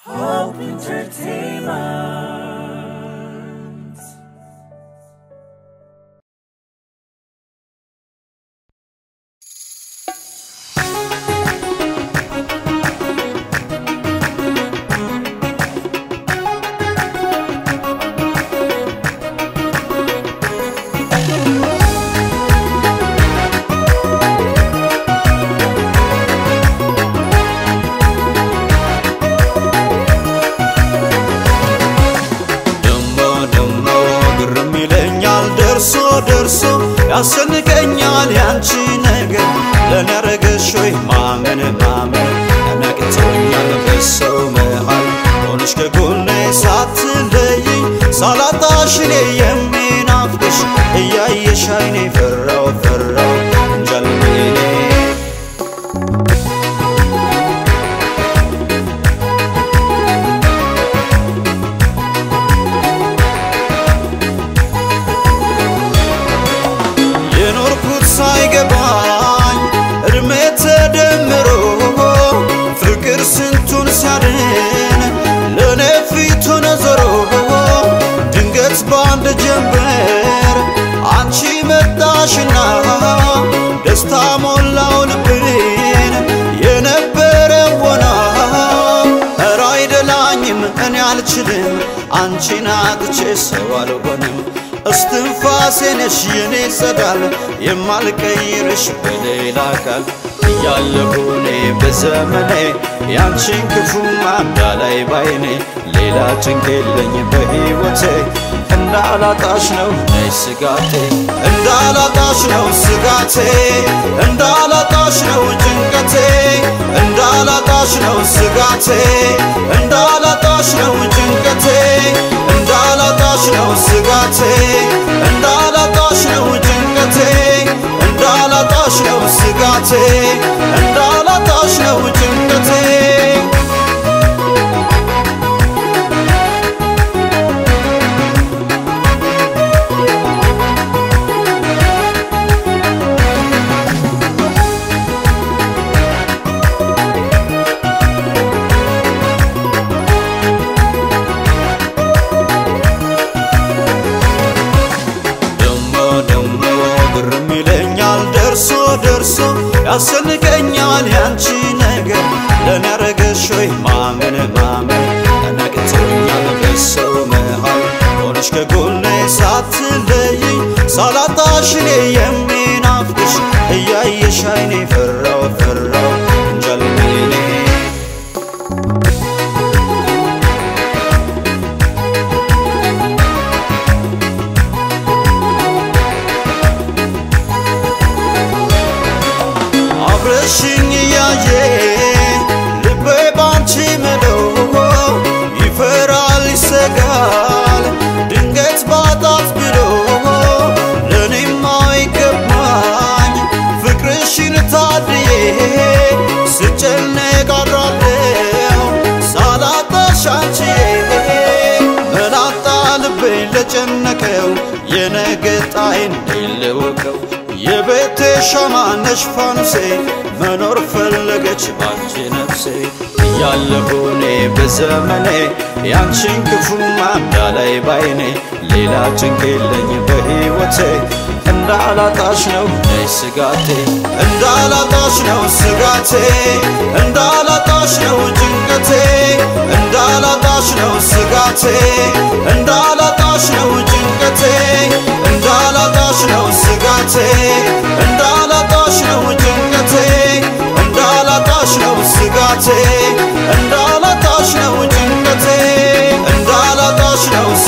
Hope Entertainment. ደሞ ደሞ ግርም ይለኛል ደርሶ ደርሶ ያስንቀኛል ያንቺ ነገር ለኔ ያረገሽ ወይ ማመን ማመን ነቅቶኛል በሰው መሃል ሆነሽ ከጎኔ ሳትለይኝ ሳላጣሽ እኔ የሚናፍቅሽ እያየሽ አይኔ ፈራው ፈራው እንጃልኔ የኖርኩት ሳይገባኝ እድሜ ተደምሮ ፍቅር ስንቱን ሲያድን ለእኔ ፊቱን ዞሮ ድንገት በአንድ ጀንበር አንቺ መጣሽና ደስታ ሞላው ልቤን የነበረ ወና ኧረ አይደላኝም እኔ አልችልም አንቺን አጥቼ ሰው አልሆንም እስትንፋሴ ነሽ የኔ ጸዳል የማልቀይርሽ በሌላ አካል እያለሁ እኔ በዘመኔ ያንቺን ክፉ ማዳ ላይ ባይኔ ሌላ ጭንቅ የለኝ በሕይወቴ እንዳላጣሽ ነው ነይ ስጋቴ እንዳላጣሽ ነው ስጋቴ እንዳላጣሽ ነው ጭንቀቴ እንዳላጣሽ ነው ስጋቴ እንዳላጣሽ ነው ጭንቀቴ እንዳላጣሽ ነው ስጋቴ እንዳላጣሽ ነው ጭንቀቴ እንዳላጣሽ ነው ስጋቴ እንዳላጣሽ ነው ጭንቀቴ ደሞ ደሞ ግርም ይለኛል ደርሶ ደርሶ ያስንቀኛል ያንቺ ነገር ለኔ ያረገሽ ወይ ማመን ማመን ተነቅቶኛል በሰው መሃል ሆነሽ ከጎኔ ሳትለይኝ ሳላጣሽ እኔ የሚናፍቅሽ እያየሽ አይኔ ፈራው ፈራው እንጃልኔ አብረሽኝ እያየ ልቤ ባንቺ ምሎ ይፈራል ይሰጋል ድንገት ባጣት ብሎ ለእኔም አይገባኝ ፍቅርሽን ታድዬ ስጨነቅ አድራለሁ ሳላጣሽ አንቺዬ መላጣ ልቤን ለጨነቀው የነገ ጣይን ሊለወቀው የቤቴ ሻማ ነሽ ፋኑሴ መኖር ፈለገች ባንቺ ነፍሴ እያለሁ እኔ በዘመኔ ያንቺን ክፉ ማዳ ላይ ባይኔ ሌላ ጭንቅ የለኝ በሕይወቴ እንዳላጣሽ ነው ነይ ስጋቴ እንዳላጣሽ ነው ስጋቴ እንዳላጣሽ ነው ጭንቀቴ እንዳላጣሽ ነው ስጋቴ እንዳላጣሽ ነው ጭንቀቴ እንዳላጣሽ ነው ስጋቴ እንዳላጣሽ ነው ጭንቀቴ እንዳላጣሽ ነው ስጋቴ እንዳላጣሽ ነው ጭንቀቴ እንዳላጣሽ ነው